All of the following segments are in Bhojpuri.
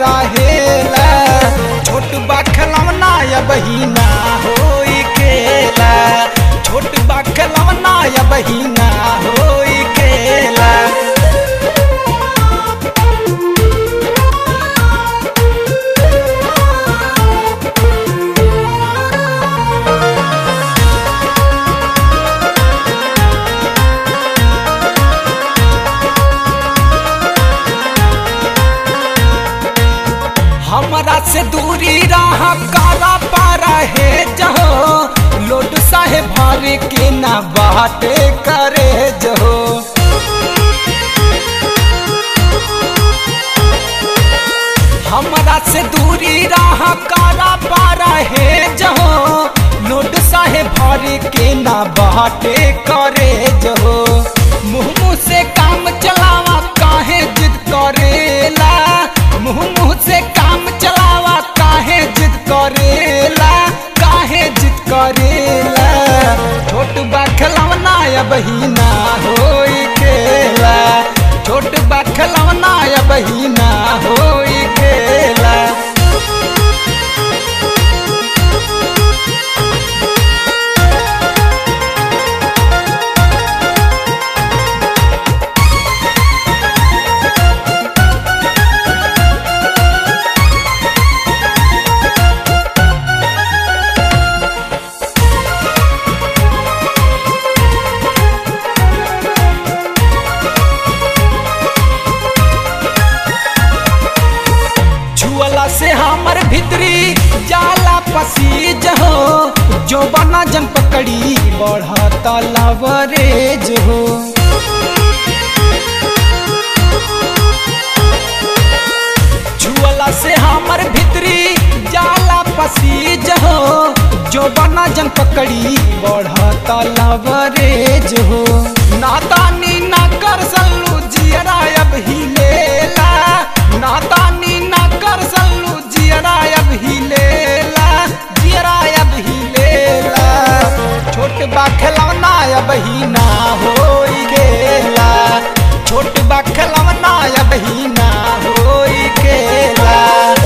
रहेला छोट बा खिलौना या बहिना होई खेला छोट बा खिलौना या बहिना होई खेला हमरा से दूरी रहा काला पारा है जहो लोट साहे भरे के ना बाटे करे जहो हमरा से दूरी रहा काला पारा है जहो लोट साहे भरे के ना बाटे करे जहो मुँह मुँह से काम चलावा काहे जिद करेला मुँह मुँह से काम चलावा काहे जिद करेला काहे जिद करेला छोट बा खिलौना या बहिना होई खेला छोट बा खिलौना या बहिना होई खेला छुअला से हमर भितरी जाला पसीज हो जो बना जन पकड़ी बढ़ता लवरेज हो छुअला से हमर भितरी जाला पसीज हो जो बना जन पकड़ी बढ़ता लवरेज हो नादानी ना कर सल्लू जियरा अब ही लेला नादानी ना कर सल्लू जियरा अब ही लेला जियरा अब ही लेला छोट बा खिलौना अब ही ना होई गेला छोट बा खिलौना अब ही ना होई गेला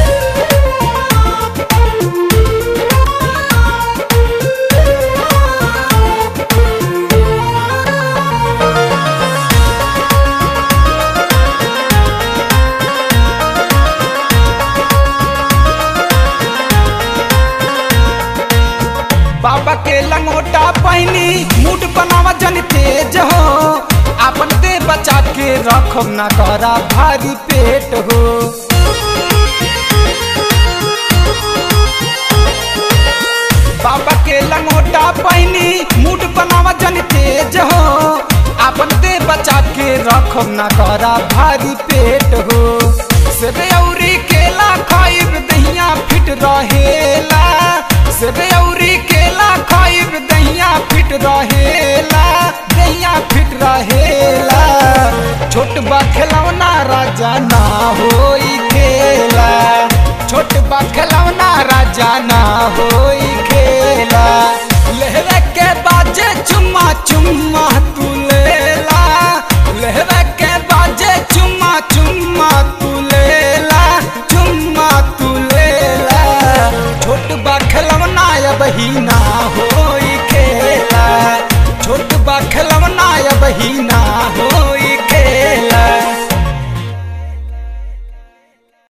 बाबा के लंगोटा पहनी मूड बनावा जन तेज हो अपन दे बचा के रखो ना करा भारी पेट हो बाबा के लंगोटा पहनी मूड बनावा जन तेज हो अपन दे बचा के रखो ना करा भारी पेट हो सेबे औरी केला खाइब दहिया फिट रहेला सेबे औरी केला खाइब दहिया फिट रहेला दहिया फिट रहेला छोट बा खिलौना राजा ना होई खेला छोट बा खिलौना राजा ना होई